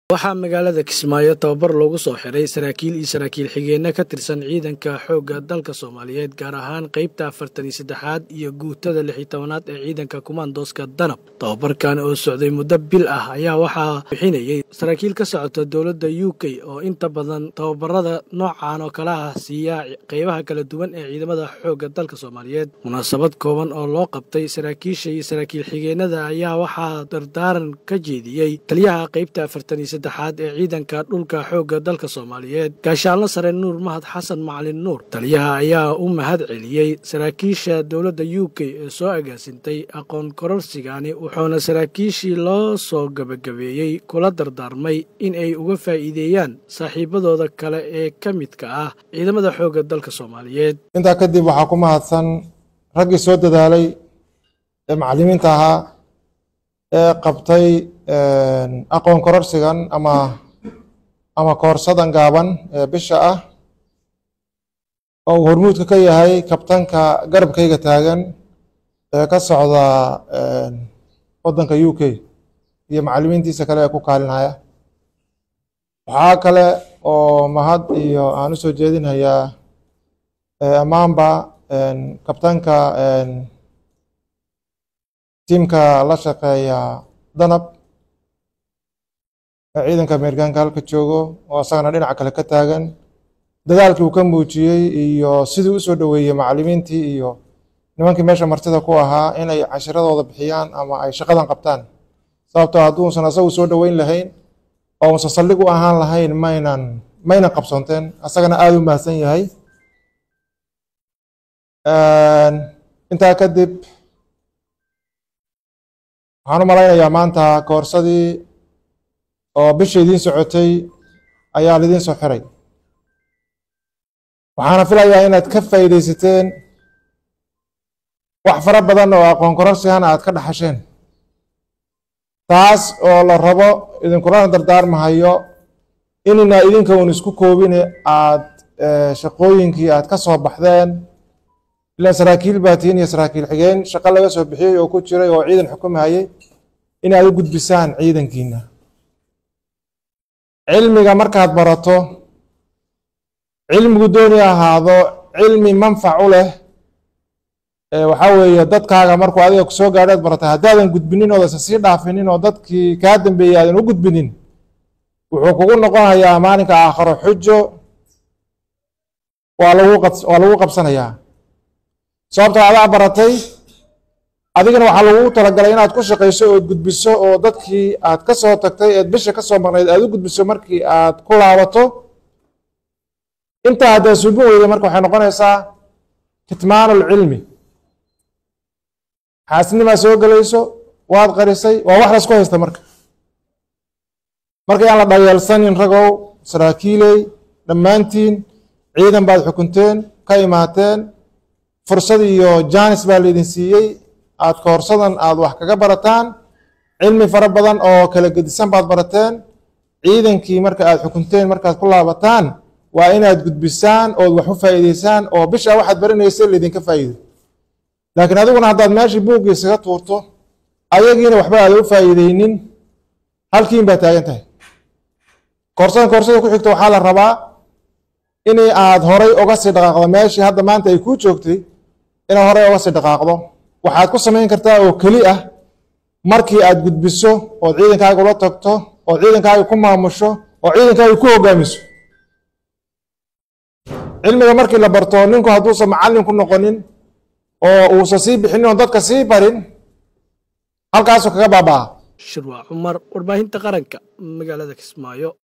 waxaa magaalada kismaayo tababar loogu soo xiray saraakiil iyo saraakiil xigeenno ka tirsan ciidanka xoogga dalka soomaaliyeed gaar ahaan qaybta afartan iyo saddexaad iyo guutada lix iyo tobanaad ee ciidanka kumaandooska danab tababarkan oo socday muddo bil ah ayaa waxaa bixinayay saraakiil ka socota dowladda u k oo inta badan tababarada noocan oo kale ah siiya qeybaha kala duwan ee ciidamada xoogga dalka soomaaliyeed munaasabad kooban oo loo qabtay saraakiisha iyo saraakiil xigeennada ayaa waxaa dardaaran ka jeediyey taliyaha qaybta afartan iyo saddexaad ee ciidanka dhulka xoogga dalka soomaaliyeed gaashaanlo sare nuur mahad xasan macalin nuur taliyaha ayaa u mahad celiyey saraakiisha dowladda u k ee soo agaasintay aqoon kororsigani wuxuuna saraakiishii loo soo gebagabeeyey kula dardaarmay in ay uga faa'iideeyaan saaxiibadooda kale ee ka midka ah ciidamada xoogga dalka soomaaliyeed intaa kadib waxaa ku mahadsan raggii soo dadaalay ee macallimiinta ahaa ee qabtay aqoon kororsigan ama ama koorsadan gaaban ee bisha ah oo uu hormuudka ka yahay kabtanka garabkayga taagan ee ka socda waddanka u k iyo macallimiintiisa kale ee ku kaalinhaya waxaa kale oo mahad iyo aan u soo jeedinhayaa ammaanba kabtanka tiimka la shaqeeya danab ee ciidanka ameerikaanka halka joogo oo isagana dhinaca kale ka taagan dadaalkii uu ka muujiyey iyo sidii u soo dhoweeyey macallimiintii iyo nimankii meesha martida ku ahaa inay cashiradooda bixiyaan ama ay shaqadan qabtaan sababtoo hadduusan asagu soo dhoweyn lahayn oo uusan saldhig u ahaan lahayn maynan maynan qabsoonteen asagana aada u mahadsan yahay intaa kadib waxaan u malaynayaa maanta koorsadii oo bisha idiin socotay ayaa lidiin soo xiray waxaana filayaa inaad ka faa'iidaysateen wax fara badan oo aqoon kororsigana aad ka dhaxasheen taas oo la rabo idinkulana dardaarmahayo inina idinka uun isku koobine aad shaqooyinkii aad ka soo baxdeen ilaan saraakiil baa tihiin iyo saraakiil xigeen shaqo laga soo bixiyey oo ku jiray oo ciidan xukumahayey inaad u gudbisaan ciidankiina cilmiga markaad barato cilmigu dooni ahaado cilmi manfac u leh waxaa weeye dadkaaga markuu adiga kusoo gaadhaad baratay haddaadan gudbinin oodaysan sii dhaafinin oo dadkii kaa dambeeyey aadan u gudbinin wuxuu kugu noqonayaa maalinka aakharo xujo waa lagu waa lagu qabsanayaa sababtoo adaa baratay adigana waxaa lagu talagalay inaad ku shaqayso ood gudbiso oo dadkii aad ka soo tagtay eed bisha ka soo maqnayd aad u gudbiso markii aad ku laabato intaa haddaad suubin weyda marka waxay noqonaysaa kitmaanulcilmi xaasnimaa soo gelayso waad qarisay waa wax laysku haysta marka marka yaan la dhayeelsanin ragow saraakiiley dhammaantiin ciidan baad xukunteen ka imaateen fursad iyo jaanis baa laydin siiyey aad koorsadan aad wax kaga barataan cilmi fara badan oo kala gedisan baad barateen ciidankii marka aad xukunteen markaad ku laabataan waa inaad gudbisaan ood wax u faa'iideysaan oo bisha waxaad baranaysa laydinka faa'iido laakiin adiguna haddaad meeshii buuggii isaga tuurto ayagiina waxba aada u faa'iideynin halkiin baa taagan tahay koorsadan koorsada ku xigta waxaa la rabaa in aad horay uga sii dhaqaaqdo meeshii hadda maanta ay kuu joogtay inaad horay uga sii dhaqaaqdo waxaad ku samayn kartaa oo keli ah markii aad gudbiso ood ciidankaaga ula tagto ood ciidankaaga ku maamusho oo ciidankaaga ku hogaamiso cilmiga markii la barto ninku hadduusan macallin ku noqonin oo uusan sii bixinin oo dadka sii barin halkaasuu kaga baabaa shirwaa cumar warbaahinta qaranka magaalada kismaayo